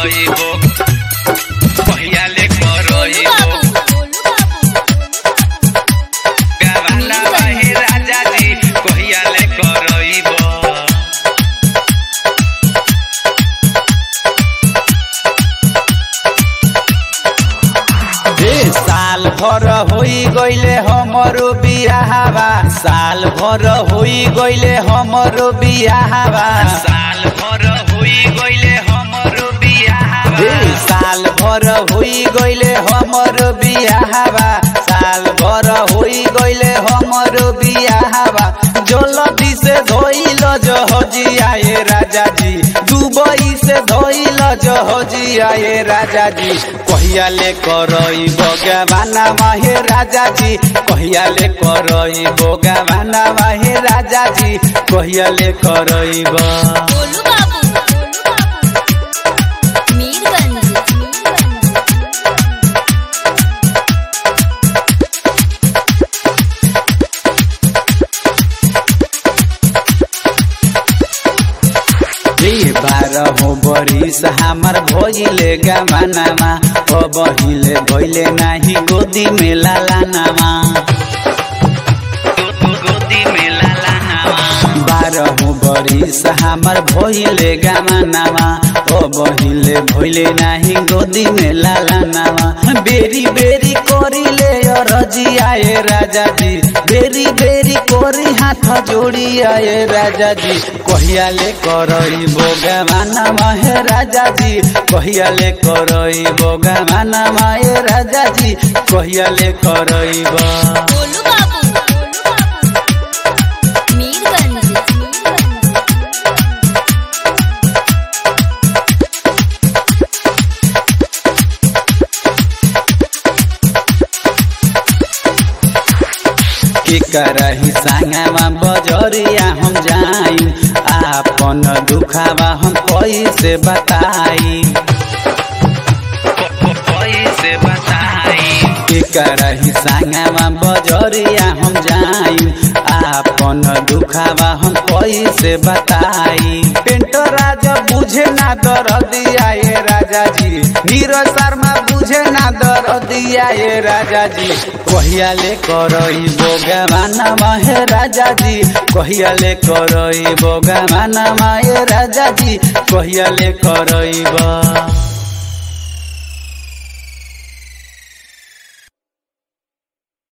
करइबो कहिया ले करइबो गवाना बाहे राजा जी कहिया ले करइबो ए साल भर होई गइले हमरो बियाहवा साल भर होई गइले हमरो बियाहवा साल भर होई गइले हमरो बियाह ए साल भर होई गइले हमरो बियाहवा साल भर होई गइले हमरो बियाहवा जलदी से धोइल जहजी आए राजा जी दुबई से धोइल जहजी आए राजा जी कहिया ले करई बगवाना माहे राजा जी कहिया ले करई बगवाना माहे राजा जी कहिया ले करई बा गोलू बाबू मीरगंज ए बारह बरिस हमार भइले गमानामा अब हिले भइले नाही गोदी में लालानामा गोदी में लाला नामा बारह बरिस हमार भइले गमानामा अब हिले भइले नाही गोदी में लालानामा बेरी बेरी करिले अरजी आए राजा जी बेरी बेरी करी हाथ जोड़ी आए राजा जी कहिया ले करई बोगामाना माहे राजा जी कहिया ले करई बोगामाना माहे राजा जी कहिया ले करई बा गोलू बाबू मीरगंज के करही संगमा बजरिया हम जाई आपन दुखावा हम कैसे बताई कैसे बताई के करही संगमा बजरिया हम जाई आपन दुखावा हम कैसे बताई पेंटर राजा बुझे ना दरदिया ये राजा जी नीरज शर्मा बुझे ना दरदिया ये राजा जी कहिया ले करई बोगामाना माहे राजा जी कहिया ले करई बोगामाना माहे राजा जी कहिया ले करई बा